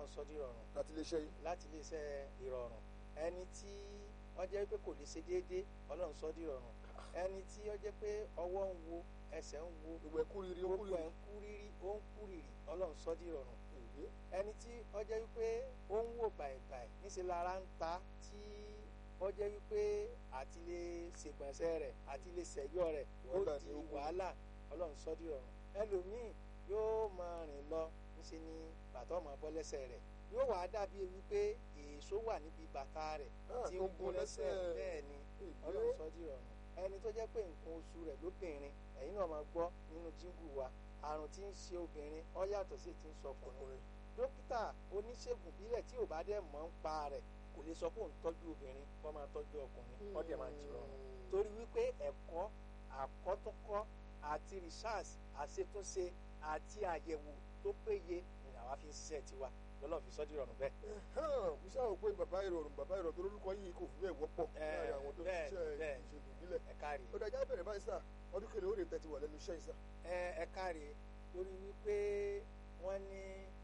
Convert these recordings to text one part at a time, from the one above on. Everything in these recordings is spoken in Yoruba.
ọlọ́run sọ di ìrọ̀rùn láti lè ṣe yìí. láti lè ṣe ìrọ̀rùn ẹni tí ó jẹ́ pé kò lè ṣe déédéé ọlọ́run sọ di ìrọ̀rùn ẹni tí ó jẹ́ pé ọwọ́ ń wo ẹsẹ̀ ń wo gbogbo ẹkú rírì ó kú gbogbo ẹ̀ rírì. ń kú rírí ó ń kú rírì ọlọ́run sọ di ìrọ̀rùn Èyí. ẹni tí ó jẹ́ wípé ó ń wò bàìbàì níṣẹ́ lára ń ta tí ó jẹ́ wípé àti lè ṣègbọ̀nsẹ̀ rẹ̀ àti lè ṣẹ̀yọ́ rẹ̀ ó Wàhálà di ni ó kù. wàhálà ọlọ́run sọ di ìrọ̀rùn ẹlòmíì yóò máa rìn lọ níṣẹ́ ni bàtà ọmọ bọ́ lẹ́sẹ̀ rẹ̀ yóò wá dàbí wípé èso wà níbi bàtà rẹ̀ Ah, tí tó ń ń gún gún lẹ́sẹ̀ lẹ́sẹ̀. bẹ́ẹ̀ ni Èyí. ọlọ́run sọ di ìrọ̀rùn ẹni tó jẹ́ pé nǹkan oṣù rẹ̀ lóbìnrin ẹ̀yin náà máa gbọ́ nínú jíngù wa àrùn tí ń ṣe obìnrin ó yàtọ̀ sí ti ń sọ ọkùnrin ọkùnrin. dókítà oníṣègùn bílẹ̀ tí ò bá dẹ̀ mọ̀ ń pa rẹ̀ kò lè sọ pé òun tọ́jú obìnrin kó máa tọ́jú ọkùnrin ó dẹ̀ máa jìrọ̀ torí wípé ẹ̀kọ́ àkọ́túnkọ́ àti research àṣetúnṣe àti àyẹ̀wò tó péye ni àwa fi ń ṣiṣẹ́ tiwa lọ́lọ́ fi sọ́jú ìrọ̀rùn bẹ́ẹ̀. Hàn, mo ṣáà wò pé bàbá ìrọ̀rùn bàbá ìrọ̀rùn tó lórúkọ yìí kò fi bẹ́ẹ̀ wọ́pọ̀ Eh, láàrin àwọn tó ń bẹ́ẹ̀, ṣiṣẹ́ bẹ́ẹ̀. ìṣègùn ìbílẹ̀. ẹ káre ó dájá bẹ̀rẹ̀ báyìí sà ọdún kẹlẹ̀ ó lè tẹ̀tí wà lẹ́nu iṣẹ́ yìí sà. ẹ ẹ káre torí wípé wọ́n ní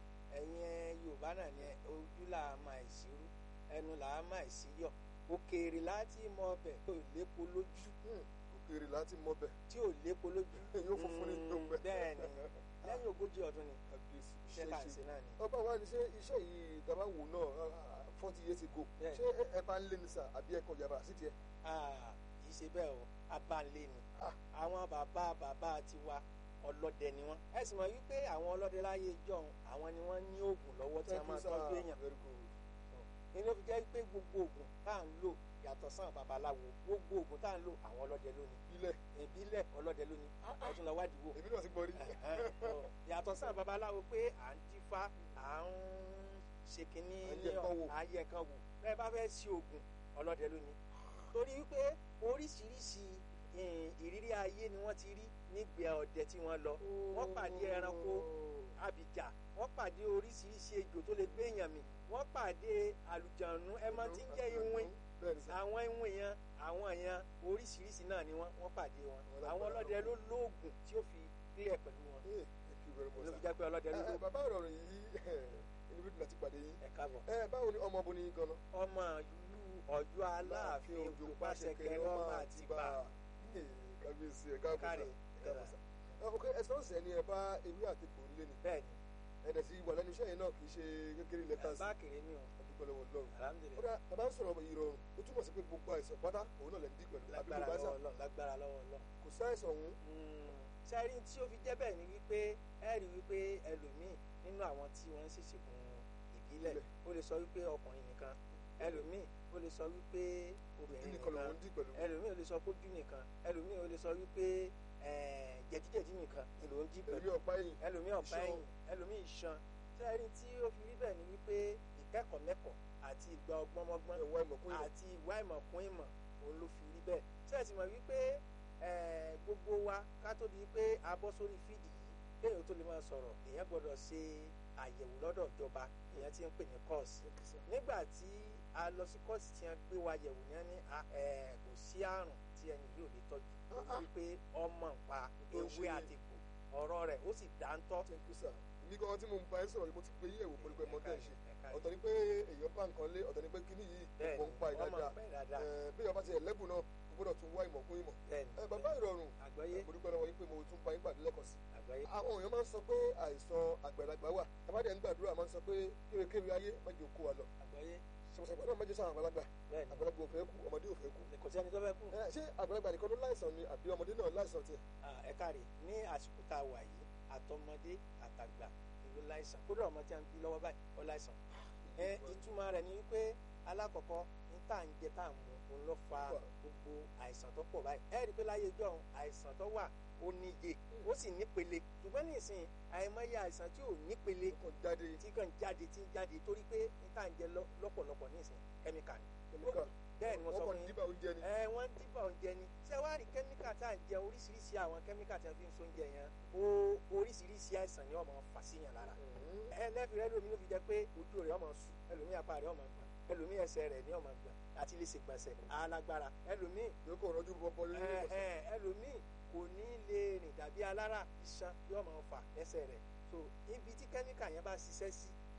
ẹ̀yin Yorùbá náà ní ojú là á máa ìṣirú ẹnu là á máa ìṣíyọ̀ òkèèrè láti mọ ọbẹ̀ tó lépo lójú òkèèrè láti mọ bẹ̀. tí ò lépo lójú Yóò funfun ní tó ń bẹ. bẹ́ẹ̀ ni lẹ́yìn ogójì ọdún ni kábíyèsí iṣẹ́ tá à ń ṣe náà ni. ọba wa ni ṣé iṣẹ́ yìí dábàá wò náà forty years ago Bẹ́ẹ̀. ṣé ẹ- ẹ bá ń lé ní sà àbí ẹ kàn yàrá sí tiẹ̀. Ah, kì í ṣe bẹ́ẹ̀ o abánlé ni Ah. àwọn bàbá bàbá tiwa ọlọ́dẹ ni wọ́n ẹ sì mọ̀ wípé àwọn ọlọ́dẹ láyé ìjọ́un àwọn ni wọ́n ní oògùn lọ́wọ́ tí wọ́n máa tọ́jú èèyàn very good. inú fi jẹ́ pé gbogbo oògùn tá à ń lò yàtọ̀ sáà babaláwo gbogbo oògùn tá à ń lò àwọn ọlọ́dẹ lónìí ilẹ̀ ìbílẹ̀ ọlọ́dẹ lónìí ọtún lọ wádìí wò èmi náà ti gbọ́ rí. yàtọ̀ sáà babaláwo pé à ń dífá à ń ṣe kínní À ń yẹ nǹkan wò. à ń yẹ nǹkan wò bẹ́ẹ̀ bá fẹ́ ṣe oògùn ọlọ́dẹ lónìí torí wípé oríṣiríṣi eh, ìrírí ayé ni wọ́n ti rí nígbà ọdẹ tí wọ́n lọ wọ́n pàdé ẹranko abìjà wọ́n pàdé oríṣiríṣi ejò tó lè gbé èèyàn mì wọ́n pàdé àlùjànnú ẹ máa ti ń jẹ́ iwin bẹ́ẹ̀ ni sà. àwọn iwin yẹn àwọn yẹn oríṣiríṣi náà ni wọ́n wọ́n pàdé wọn Wọ́n àwọn lágbára ọlọ́dẹ ló lọ́wọ́. lóògùn tí ó fi clear pẹ̀lú wọn Eh, thank you very much ló sà. fi jẹ́ pé ọlọ́dẹ ló Ẹ, ẹ, lóògùn bàbá ìrọ̀rùn yìí inú bí dùnà ti pàdé yín. ẹ káàbọ̀. ẹ báwo ni ọmọ obìnrin yìí gan-an. ọmọ ìlú Ọ̀yọ́ Aláàfin Òjò Pàṣẹkẹrẹ ọmọ Àtìbà kábíyèsí ẹ káàbọ̀ sà Káre. ẹ káàbọ̀ sà. ẹ ok ẹsẹ̀ ọ̀sẹ̀ ni ẹ bá ewé àti egbò ńlé ni bẹ́ẹ̀ ni ẹ̀dẹ̀ sí wà lẹ́nu iṣẹ́ yẹn náà kì í ṣe kékeré lẹ́tà sí bá kéré ní o ọdúpẹ́ lọ́wọ́ lọ́rùn. ó alhamdulilayi dà bàbá ń sọ̀rọ̀ ìrọ̀rùn ó túmọ̀ sí pé gbogbo àìsàn pátá òun náà lè ń dí pẹ̀lú àbí lágbára gbogbo àìsàn lọ́wọ́ Ọlọ́run lágbára lọ́wọ́ Ọlọ́run. kò sáìsàn òun sẹ́rí tí ó fi jẹ́ bẹ́ẹ̀ ni wípé ẹ rí wípé ẹlòmíì nínú àwọn tí wọ́n ń ṣèṣègùn ìbílẹ̀ ó lè sọ wípé ọkùnrin nìkan ẹlòmíì ó lè sọ wípé obìnrin nìkan nìkan lòun dí pẹ̀lú ẹlòmíì ó lè sọ kójú nìkan ẹlòmíì ó lè sọ wípé eh, jẹ̀díjẹ̀dí nìkan ni ló ń jí èrí pẹ̀lú ọ̀pá ẹ̀yìn ẹlòmíì ọ̀pá iṣan. ẹ̀yìn ẹlòmíì iṣan sẹ́rí tí ó fi rí bẹ́ẹ̀ ni wípé ìkẹ́kọ̀ọ́ mẹ́kọ̀ọ́ àti ìgbà ọgbọ́nmọ́gbọ́n ẹ̀wọ̀ ìmọ̀kún ìmọ̀ àti ìwà ìmọ̀kún ìmọ̀ òun ló fi rí bẹ́ẹ̀ sẹ́ẹ̀tì mọ̀ wípé eh, gbogbo wa ká tó di pé a bọ́ sórí fídì yìí kéèyàn tó lè máa sọ̀rọ̀ èèyàn gbọ́dọ̀ ṣe àyẹ̀wò lọ́dọ̀ ìjọba èèyàn ti ń pè ní kọ́ọ̀sì nígbà tí a lọ sí kọ́ọ̀sì tí wọ́n gbé wa yẹ̀wò ní ẹni kò sí àrùn tí ẹni yóò lè tọ́jú Ah, ah. wípé ọmọ npa Tó ń ewé ṣe- àtìkù ọ̀rọ̀ rẹ̀ ó sì dáńtọ́ thank you sir mi gan tí mo ń bá ẹ sọ̀rọ̀ yìí mo ti gbé yẹ̀wò pẹ̀lú pé mo tẹ̀ ṣe Ẹ̀ka ọ̀tọ̀ ni pé èèyàn bá nǹkan lé ọ̀tọ̀ ni pé kíní yìí bẹ́ẹ̀ mo ń pa ni wọ́n máa ìdájà ń pẹ́ dáadáa bí ọba ti ẹ̀ lẹ́bùn náà kò gbọ́dọ̀ tún wá ìmọ̀kún ìmọ̀ bẹ́ẹ̀ ni ẹ bàbá ìrọ̀rùn àgbọ́yé mo dúpẹ́ lọ́wọ́ yín pé mo tún bá yín pàdé lẹ́kọ̀ọ́ sí àgbọ́yé àwọn èèyàn máa ń sọ pé àìsàn àgbàlagbà wà tàbádẹ ń gbàdúrà máa ń sọ pé kérékéré ayé mẹjọ kó wa lọ àgbọ́yé ṣàpàṣàpà náà mẹjọ sáwọn àgbàlagbà bẹ́ẹ̀ ni àgbàlagbà ò fẹ́ kú ọmọdé ò fẹ́ kú kò sẹ́ni tó fẹ́ kú. ẹ ṣé àgbàlagbà nìkan ló láìsàn ni àbí ọmọdé náà láìsàn tiẹ̀ Ah, ẹ káre ní àsìkò tá a wà yìí àtọmọdé àtàgbà ìlú láìsàn kódà ọmọ tí a ń bí lọ́wọ́ báyìí ó láìsàn. ẹ ìtumọ̀ rẹ̀ ni wípé alákọ̀ọ́kọ́ ní tá à ń jẹ tá à ń mu òun ló fa gbogbo àìsàn tó pọ̀ báyìí. ẹ rí i pé láyé ìjọ àìsàn tó wà ó níye ó sì nípele ṣùgbọ́n nísìnyí àìmọye àìsàn tí ò nípele kò jáde tí kàn jáde tí ń jáde torí pé ní tá à ń jẹ lọ- lọ́pọ̀lọpọ̀ nísìnyí kẹ́míkà ni. kẹmíkà bẹ́ẹ̀ ni mo sọ wọ́n fún kàn yín díbà oúnjẹ ni ẹ wọ́n dìbò oúnjẹ ni ṣé wàá rí kẹ́míkà tá à ń jẹ oríṣiríṣi àwọn kẹ́míkà tí wọ́n fi ń so oúnjẹ yẹn ó oríṣiríṣi àìsàn ni wọ́n máa ń fà síyàn lára Mhm. ẹ lẹ́fì rẹ lómi ló fi jẹ́ pé ojú rẹ̀ ọmọ sùn ẹlòmíì apá rẹ̀ ọmọ gbọ̀n ẹlòmíì ẹsẹ̀ rẹ̀ ní ọmọ gbọ̀n àti lè ṣègbọ̀nsẹ̀ alágbára ẹlòmíì yóò kọ̀ rọ́jú bọ́bọ́ lórí ẹ ìwọ̀sán ẹ ẹlòmíì kò ní lè rìn dàbí alára iṣan yóò máa fà lẹ́sẹ̀ rẹ̀ so ibi tí kẹ́míkà yẹn bá ṣiṣẹ́ sí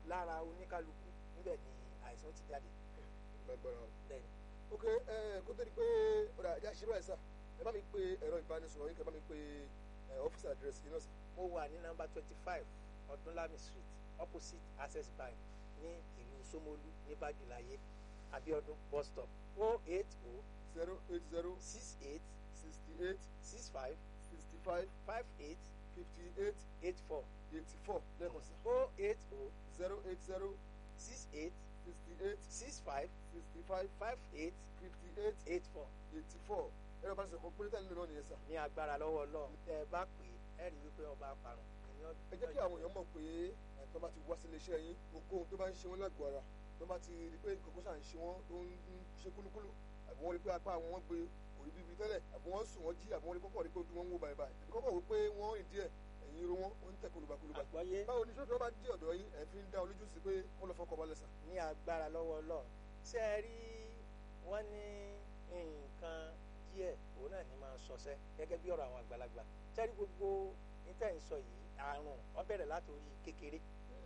lára oníkálukú níbẹ̀ ni àìsàn ti jáde lágbára o. bẹ́ẹ̀ni ok ẹ kó tó di pé ọ̀rọ̀ àjà ṣe báyìí sà ẹ bá mi pe ẹ̀rọ ìbánisọ̀rọ̀ yín kẹ́ bá mi pe ọ́fíìsì àdírẹ́sì yín náà sà. mo wà ní nọ́mbà twenty five ọdúnlami street opposite access bank ní ìlú Ṣómólú ní bájúláyé Abíọ́dún bus stop o eight o zero eight zero six eight sixty eight six five sixty five five eight fifty eight eight four eighty four lẹ́ẹ̀kan sà. o eight o zero eight zero six eight sixty eight six five sixty five five eight fifty eight eight four eighty four ẹ̀rọ ìbánisọ̀rọ̀ kan péré tẹ́lẹ̀ náà nìyẹn sà. ní agbára lọ́wọ́ Ọlọ́run tẹ́ ẹ bá pè é ẹ rí wípé ọba parun ẹni ọdún. ẹ jẹ́ kí àwọn èèyàn mọ̀ pé ẹ̀tọ́ bá ti wá sí iléeṣẹ́ yín ohunkóhun tó bá ń ṣe wọ́n lágọ̀ọ́ ara tó bá ti rí pé nǹkan kan ṣà ń ṣe wọ́n tó ń ṣe kúlúkúlú àbí wọ́n rí pé apá àwọn wọn gbé òrí bíbí tẹ́lẹ̀ àbí wọ́n sùn wọ́n jí àbí wọ́n rí kọ́kọ́ rí pé ojú wọn ń wò báyìí báyìí àbí kọ́kọ́ wò pé wọ́n rìn díẹ̀ ẹ̀yìn irun wọn ó ń tẹ̀ kólúbakólúba. àgbọ́yé báwo ni sọ́dọ̀ bá dé ọ̀dọ̀ yín ẹ̀ fi ń dá olójú sí pé wọ́n lọ fọkọ̀ balẹ̀ sà. ní agbára lọ́wọ́ Ọlọ́run ṣé ẹ rí wọ́n ní nǹkan díẹ̀ òun náà ní máa ń sọsẹ́ gẹ́gẹ́ bí ọ̀rọ̀ àwọn àgbàlagbà ṣé ẹ rí gbogbo níta ń sọ yìí àrùn ó bẹ̀rẹ̀ látòrí kékeré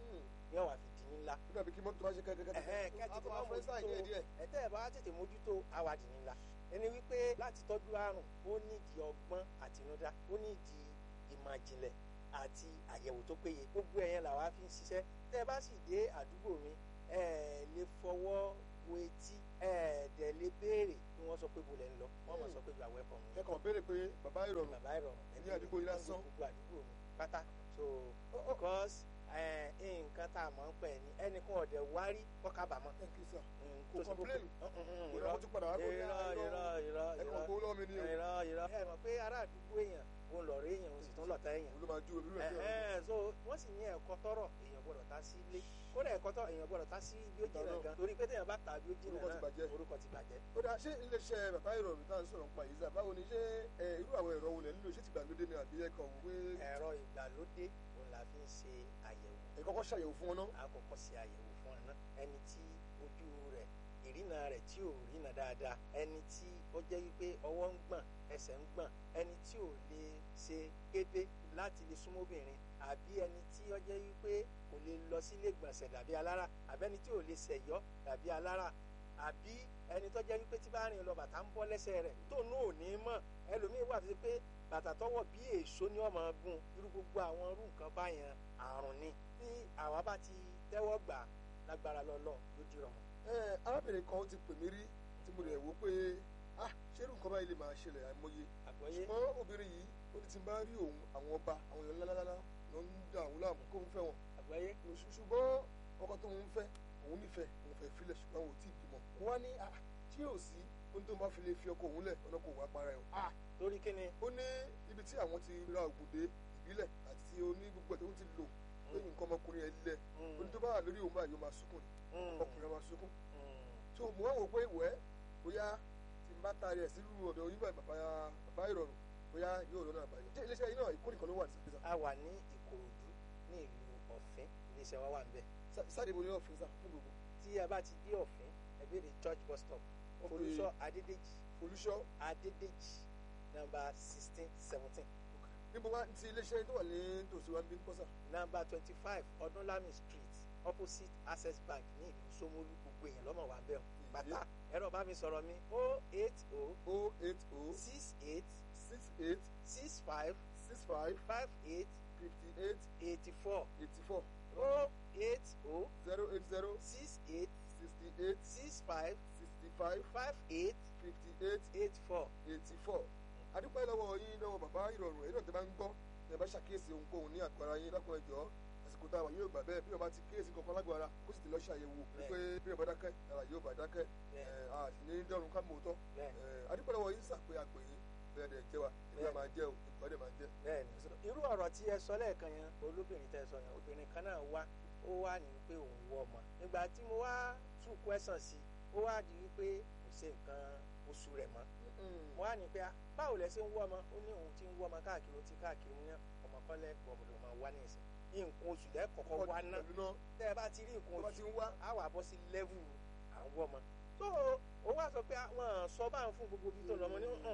ní ọ̀wà fi di ńlá ó dàbí kí mọ́tò bá ṣe kẹ́kẹ́ ẹ̀hẹ́n kẹ́ tètè máa mójútó ẹ̀tẹ́ ẹ̀ bá tètè mójútó àwa dì ńlá ẹni wípé láti tọ́jú àrùn ó nídìí ọgbọ́n àtinúdá ó nídìí ìmọ̀ ìjìnlẹ̀ àti àyẹ̀wò tó péye gbogbo ẹ̀yẹn làwa fi ń ṣiṣẹ́ tẹ́ ẹ bá sì dé àdúgbò mi ẹ lè fọwọ́ wo etí ẹ dẹ̀ lè béèrè kí wọ́n sọ pé bo lẹ̀ ń lọ wọ́n mọ̀ sọ pé you are welcome ni kẹ́kọ̀ọ́ béèrè pé bàbá ìrọ̀rùn bàbá ìrọ̀rùn ní àdúgbò yìí lásán. gbogbo àdúgbò mi pátá so because ẹ, nǹkan tá a mọ̀ ń pẹ̀ ní ẹnìkan ọ̀dẹ̀ wárí kọ́ kábàámọ̀ thank you sir. Mm, Kò tó ṣe complain. gbogbo- Mm, mm, mm, ìrọ̀ mo tún padà wá kó ní irọ́ irọ́ irọ́ ẹ̀kọ́ irọ́ kó lọ́ọ́ mi ni o. irọ́ irọ́ ẹ mọ̀ pé ará àdúgbò èèyàn òun lọ̀rọ̀ èèyàn òun sì tún lọ̀tá èèyàn òun ló máa ju òbí rẹ̀ ẹ̀hẹ́n so wọ́n sì ní ẹ̀kọ́ tọ́rọ̀ èèyàn gbọ́dọ̀ ta sí ilé kódà ẹ̀kọ́ tọ́ èèyàn gbọ́dọ̀ ta sí bí ó jìnà Ìdáná. gan torí pé téèyàn bá tà bí ó jìnà Orúkọ ti náà bàjẹ́. orúkọ ti bàjẹ́ ó dáa ṣé iléeṣẹ́ bàbá ìrọ̀rùn tá à ń sọ̀rọ̀ nípa yìí sà báwo ni ṣé ẹ, irú àwọn ẹ̀rọ wo lẹ̀ nílò ṣé ti gbàlódé ni àbí ẹ̀kọ́ wò pé ẹ̀rọ ìgbàlódé òun la fi ń ṣe àyẹ̀wò ẹ kọ́kọ́ ṣàyẹ̀wò fún wọn náà. àkọ́kọ́ ṣe àyẹ̀wò fún ọ̀nà ẹni tí ojú rẹ̀ ìrìnà rẹ̀ tí ò rìnà dáadáa ẹni tí ó jẹ́ wípé ọwọ́ ń gbọ̀n ẹsẹ̀ ń gbọ̀n ẹni tí ò lè ṣe kéde láti lè súnmọ́ obìnrin àbí ẹni tí ó jẹ́ wípé kò lè lọ sílé gbọ̀nsẹ̀ dàbí alára àbí ẹni tí ò lè ṣẹ̀yọ́ dàbí alára àbí ẹni tó jẹ́ wípé tí bá rìn lọ bàtà ń bọ́ lẹ́sẹ̀ rẹ̀ tó nù ò ní mọ̀ ẹlòmíín wà tó ṣe pé bàtà tọwọ́ bí èso ní ọmọ gun irú gbogbo àwọn irú nǹkan báyẹn àrùn ni tí àwa bá ti tẹ́wọ́ gbà lágbára lọ́lọ́ ló di rọrùn. ẹ arábìnrin kan ti pè mí rí tí mo rẹ̀ wò pé ah ṣé irú nǹkan báyìí lè máa ṣẹlẹ̀ àìmọye àgbọ́yé ṣùgbọ́n obìnrin yìí ó ní ti bá rí òun àwọn ọba àwọn èèyàn ńláńlá ló ń da òun láàmú kó ń fẹ́ wọn àgbọ́yé Ṣù- ṣùgbọ́n ọkọ tó ń fẹ́ òun nífẹ̀ẹ́ òun fẹ́ filẹ̀ ṣùgbọ́n òun ò tí ì bímọ mo wá ní ah tí yóò sí ohun tó ń bá fi lè fi ọkọ òun lẹ̀ ọ̀nà kò wá para ẹ̀ o ah torí kíni ó ní ibi tí àwọn ti ra ògùn dé ìbílẹ̀ àti oní gbogbo ẹ̀ tó ń ti lò pé nǹkan ọmọkùnrin ẹ̀ lẹ̀ ó ní tó bá wà lórí òun báyìí ó máa sunkún ni ọkùnrin á máa sunkún tó mo wá wò pé wẹ́ bóyá tí n bá taari ẹ̀ sílùú ọ̀dọ̀ yín báyìí bàbá bàbá ìrọ̀rùn bóyá yóò lọ́nà àbáyọ. ṣé iléeṣẹ́ yín náà ìkórè kan ló wà ní sàpèsà. a wà ní ìkòròdú ní ìlú ọ̀fìn iléeṣẹ́ wa wà níbẹ̀ sáde mo ní ọ̀fìn sá fún gbogbo. tí a bá ti dé ọ̀fìn ẹgbẹ́ the church bus stop Ok. olùṣọ́ adédèjì olùṣọ́ adédèjì nọ́mbà sixteen seventeen níbo wá ti iléeṣẹ́ yín tó wà ní tòsí wa ń bí ń pọ́sà. nọ́mbà twenty five ọdúnlami street opposite access bank ní ìlú Ṣómólú gbogbo èèyàn lọ́mọ wa ń bẹ̀ ọ́ pátá ẹ̀rọ bá mi sọ̀rọ̀ mi o eight o o eight o six eight six eight six five six five five eight fifty eight eighty four eighty four o eight o zero eight zero six eight sixty eight six five sixty five five eight fifty eight eight four. eighty four adúpẹ́ lọ́wọ́ yín lọ́wọ́ bàbá ìrọ̀rùn èyí náà tẹ́ bá ń gbọ́ tẹ́ bá ṣàkíyèsí ohunkóhun ní àgọ́ ara yín lákùnrin ẹ̀jọ́ àsìkò tá a wà yóò gbà bẹ́ẹ̀ bí wọ́n bá ti kíyèsí kankan lágọ̀ọ́ ara kó sì ti lọ ṣàyẹ̀wò pé bí wọ́n bá dákẹ́ ara yóò bá dákẹ́ Bẹ́ẹ̀. ẹ̀, a sì ní dẹ́rùn ká mòótọ́ bẹ́ẹ̀ ẹ̀, adúpẹ́ lọ́wọ́ yín sàpé àpè yín bẹ́ẹ̀ dẹ̀ jẹ́ wa ìgbà Bẹ́ẹ̀. máa jẹ́ o ìgbà dẹ̀ máa jẹ́ bẹ́ẹ̀ ni irú ọ̀rọ̀ tí ẹ sọ lẹ́ẹ̀kan yẹn olóbìnrin tẹ́ ẹ sọ yẹn obìnrin kan náà wá ó wá ní pé òun wọ ọmọ nígbà tí mo wá tún kwẹ́sàn sí ó wá di wípé kò ṣe nǹkan oṣù rẹ̀ mọ́ mo wá ní pé ah, báwo lẹ ṣe ń wọ ọmọ ó ní òun ti ń wọ ọmọ káàkiri ó ti káàkiri ní ọmọ kọ́lẹ́ gbọ̀mọdọ̀ máa wá ní ìsìn nǹkan oṣù lẹ́kọ̀ọ́kọ́ wá náà pẹ̀lú náà tẹ́ ẹ bá ti rí nǹkan tó bá oṣù ti ń wá á wà bọ́ sí lẹ́vù à ń wọ́ ọmọ tó o wá sọ pé àwọn sọ bá ń fún gbogbo ibi tó lọ́mọ ní hàn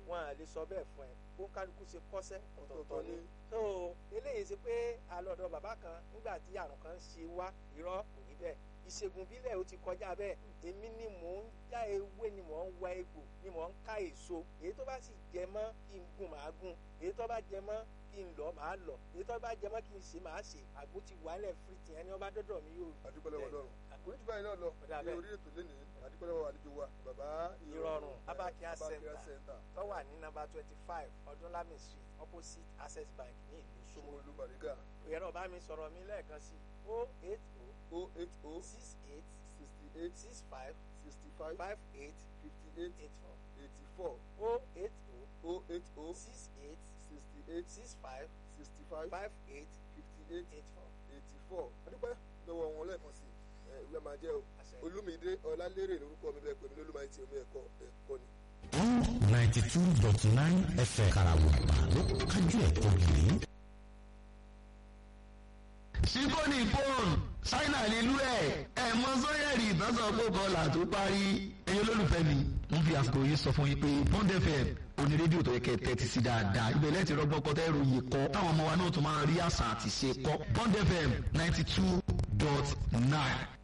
wọn à lè sọ bẹ́ẹ̀ fún ẹ kó kálukú ṣe kọ́sẹ́ ọ̀tọ̀ọ̀tọ̀ ọ̀tọ̀ọ̀tọ̀ ni ni. so eléyìí ṣe pé alọ́dọ̀ bàbá kan nígbà tí àrùn kan ṣe wá irọ́ kò rí bẹ́ẹ̀ ìṣègùn bílẹ̀ ó ti kọjá bẹ́ẹ̀ èmi ni mò ń já ewé ni mò ń wa egbò ni mò ń ká èso èyí tó bá sì jẹ mọ́ kí n gùn màá gùn èyí tó bá jẹ mọ́ kí n lọ màá lọ èyí tó bá jẹ mọ́ kí n ṣe màá ṣe àgbo ti wàálẹ̀ fìrìtì ẹni ọba dọ́dọ̀ mi yóò adúpẹ́lẹ́wọ̀ lọ́rùn kò ní jù báyìí náà lọ Ó dà ní bẹ́ẹ̀. orí ètò lẹ́nìí adúpẹ́lẹ́wọ̀ àlejò wa bàbá Ìrọ̀rùn, eh, Abakia Abakia Center. Center tó wà ní nọ́mbà twenty five ọdúnlami street opposite access bank ní ìlú Ṣómólú Ṣómólú Bàrígà ẹ̀rọ bá mi sọ̀rọ̀ mi lẹ́ẹ̀kan sí o eight o o eight o six eight sixty eight six five sixty five five eight fifty eight eight four eighty four o eight o o eight o six eight sixty eight six five sixty five five eight fifty eight eight four. eighty four adúpẹ́ lọ́wọ́ wọn lẹ́ẹ̀kan sí ẹ ìwé máa jẹ́ o Àṣẹ. Olúmídé Ọlálérè lórúkọ mi bẹ́ẹ̀ pẹ̀lú olúmọ àti omi ẹ̀kọ́ ẹ̀kọ́ ni. ninety two dot nine fm karawuba ló kájú ẹ̀kọ́ gidi. síkóní fóònù ṣáínà nílùú ẹ̀ ẹ̀ mọ sọ́yẹ̀rì ìtọ́sọ̀ pé bọ́ọ̀là tó parí ẹ̀yin olólùfẹ́ mi ń fi àsìkò yìí sọ fún yín pé bond fm oní rédíò tó yẹ kẹ́ tẹ́tí sí dáadáa ibẹ̀ lẹ́tì rọ́gbọ́n kọ́ tẹ́ ròyìn kọ́ táwọn ọmọ wa náà tún máa rí àṣà àti ṣe kọ́ bond fm ninety two dot nine